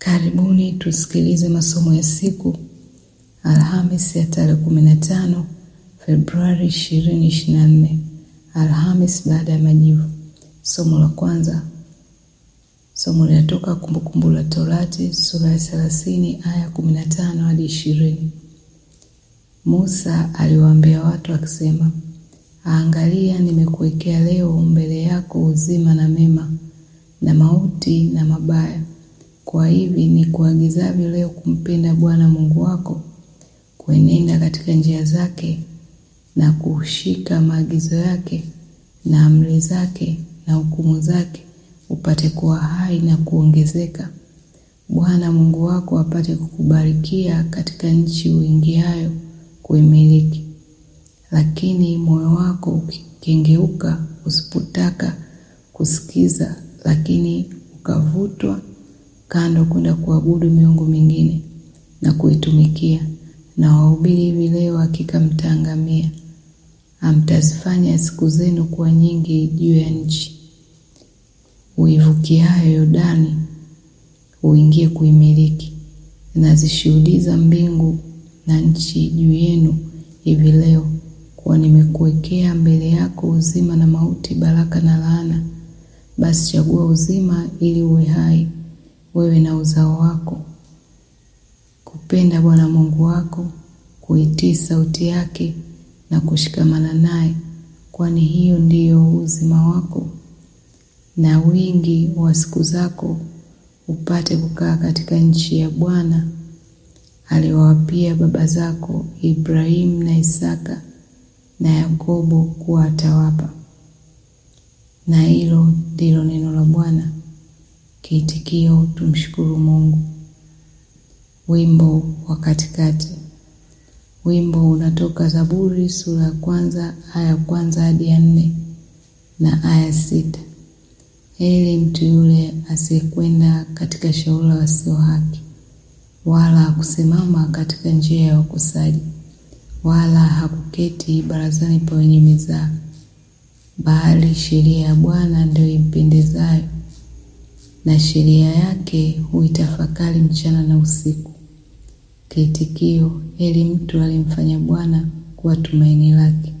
Karibuni tusikilize masomo ya siku Alhamis ya tarehe 15 Februari 2024, Alhamis baada ya majivu. Somo la kwanza, somo linatoka Kumbukumbu la Torati sura ya 30 aya 15 hadi 20. Musa aliwaambia watu akisema, Angalia, nimekuwekea leo mbele yako uzima na mema na mauti na mabaya. Kwa hivi ni kuagizavyo leo kumpenda Bwana Mungu wako, kuenenda katika njia zake na kushika maagizo yake na amri zake na hukumu zake, upate kuwa hai na kuongezeka, Bwana Mungu wako apate kukubarikia katika nchi uingiayo kuimiliki. Lakini moyo wako ukikengeuka, usipotaka kusikiza, lakini ukavutwa kando kwenda kuabudu miungu mingine na kuitumikia, na wahubiri hivi leo, hakika mtaangamia. Hamtazifanya siku zenu kuwa nyingi juu ya nchi uivukiayo Yordani uingie kuimiliki. Nazishuhudiza mbingu na nchi juu yenu hivi leo kuwa nimekuwekea mbele yako uzima na mauti, baraka na laana. Basi chagua uzima, ili uwe hai wewe na uzao wako, kupenda Bwana Mungu wako, kuitii sauti yake na kushikamana naye, kwani hiyo ndiyo uzima wako na wingi wa siku zako, upate kukaa katika nchi ya Bwana aliwawapia baba zako Ibrahimu na Isaka na Yakobo kuwa atawapa. Na hilo ndilo neno la Bwana. Kiitikio: tumshukuru Mungu. Wimbo wa katikati. Wimbo unatoka Zaburi sura ya kwanza aya ya kwanza hadi ya nne na aya sita. Heri mtu yule asiyekwenda katika shauri la wasio haki, wala hakusimama katika njia ya wakosaji, wala hakuketi barazani pa wenye mizaa, bali sheria ya Bwana ndio impendezayo, na sheria yake huitafakari mchana na usiku. Kiitikio: heri mtu aliyemfanya Bwana kuwa tumaini lake.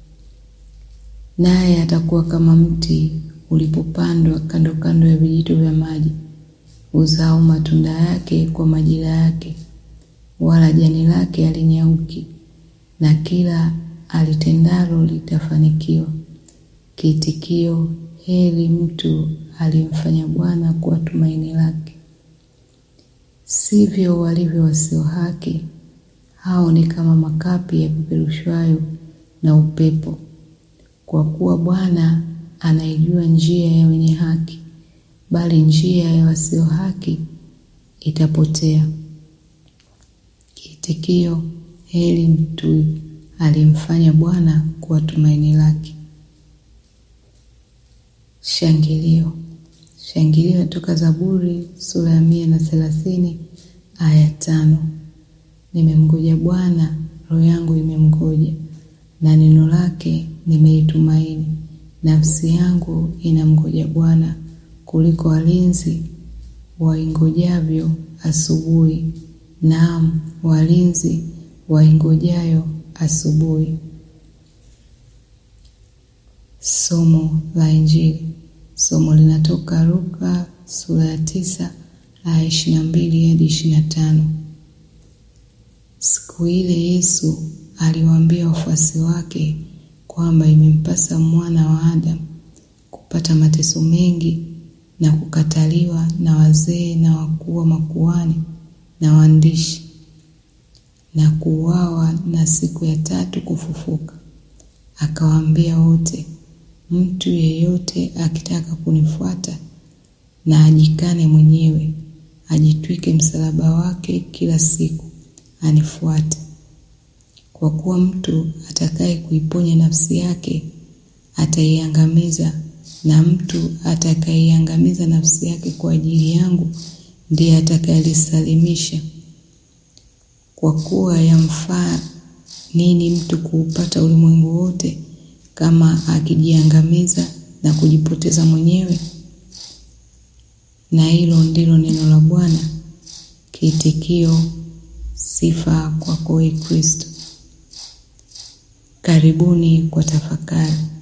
Naye atakuwa kama mti ulipopandwa kando kando ya vijito vya maji, uzao matunda yake kwa majira yake, wala jani lake halinyauki, na kila alitendalo litafanikiwa. Kiitikio: heri mtu aliyemfanya Bwana kuwa tumaini lake. Sivyo walivyo wasio haki, hao ni kama makapi yapeperushwayo na upepo. Kwa kuwa Bwana anaijua njia ya wenye haki, bali njia ya wasio haki itapotea. Kiitikio: heri mtu aliyemfanya Bwana kuwa tumaini lake. Shangilio. Shangilio natoka Zaburi sura ya mia na thelathini aya tano. Nimemngoja Bwana, roho yangu imemngoja, na neno lake nimeitumaini. Nafsi yangu inamngoja Bwana kuliko walinzi waingojavyo asubuhi, naam, walinzi waingojayo asubuhi. Somo la Injili. Somo linatoka Luka sura ya tisa aya ishirini na mbili hadi ishirini na tano. Siku ile Yesu aliwaambia wafuasi wake kwamba imempasa mwana wa Adamu kupata mateso mengi na kukataliwa na wazee na wakuu wa makuhani na waandishi na kuuawa na siku ya tatu kufufuka. Akawaambia wote, mtu yeyote akitaka kunifuata na ajikane mwenyewe, ajitwike msalaba wake kila siku, anifuate. Kwa kuwa mtu atakaye kuiponya nafsi yake ataiangamiza, na mtu atakayeiangamiza nafsi yake kwa ajili yangu ndiye atakayelisalimisha. Kwa kuwa yamfaa nini mtu kuupata ulimwengu wote kama akijiangamiza na kujipoteza mwenyewe? Na hilo ndilo neno la Bwana. Kiitikio: sifa kwako, Ee Kristo. Karibuni kwa tafakari.